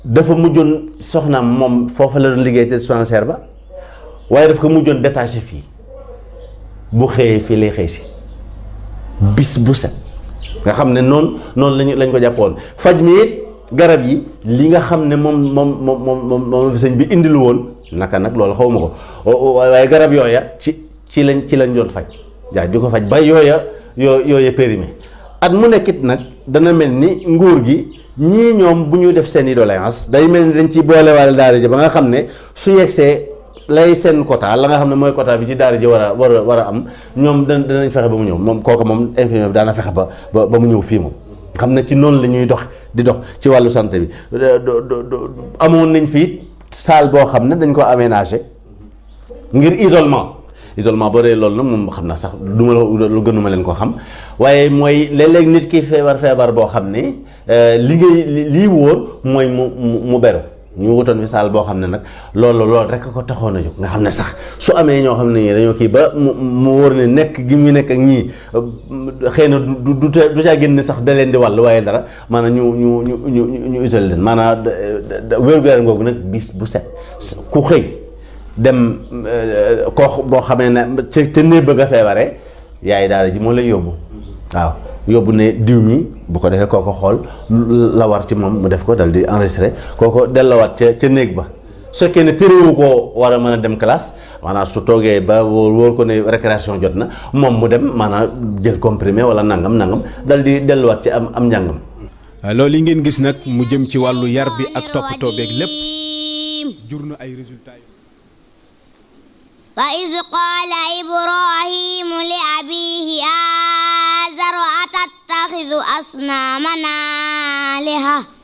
dafa mujjoon soxnaam moom foofa la doon liggéey te dispensaire ba waaye daf ko mujjoon détaché fii bu xëyee fii lay xëy si bis bu set nga xam ne noonu noonu lañu lañ ko jàppoon faj mi it garab yi li nga xam ne moom moom moom moom moom fi sëñ bi indilu woon naka nag loolu xaw ma ko waaye garab yooya ci ci lañ ci lañ doon faj jaa di ko faj ba yooya yoo yooya périmé at mu nekkit nag dana mel ni nguur gi ñii ñoom bu ñu def seen i doléance day mel ni dañ ci boolewaale daara ji ba nga xam ne su yegsee lay seen quota la nga xam ne mooy quota bi ci daara ji war a war a war a am ñoom da danañ fexe ba mu ñëw moom kooku moom infirmier bi daana fexe ba ba ba mu ñëw fii moom xam ne ci noonu la ñuy dox di dox ci wàllu santé bi amoon nañ fii salle boo xam ne dañ ko aménagé ngir isolement isolement boo dee loolu nag moom xam na sax du ma lu gënuma leen ko xam waaye mooy léeg-léeg nit ki feebar feebar boo xam ne li ngay lii wóor mooy mu mu beru ñu wutoon fi saal boo xam ne nag loolu loolu rek ko taxoon a jóg nga xam ne sax su amee ñoo xam ne ñii dañoo kii ba mu mu wóor ne nekk gi ñu nekk ak ñii xëy na du du du caa génn sax da leen di wàll waaye dara maanaam ñu ñu ñu ñu ñu isolé leen maanaam wér-gu-yaram googu nag bis bu set ku xëy dem koo boo xamee ne ca ca néeg bëgg a feebaree yaay daara ji moo lay yóbbu waaw. yóbbu ne diw mi bu ko defee kooko xool la war ci moom mu def ko dal di enregistré kooko dellowaat ca ca néeg ba su fekkee ne téréwu koo war a mën a dem classe maanaam su toogee ba wóor wóor ko ne récréation jot na moom mu dem maanaam jël comprimé wala nangam nangam dal di delluwaat ci am am njàngam. loolu yi ngeen gis nag mu jëm ci wàllu yar bi ak toppatoo beeg lépp jur na ay résultats wa iz qaala ibrahimu li abiihi aazara atattaxidu asnaaman aaliha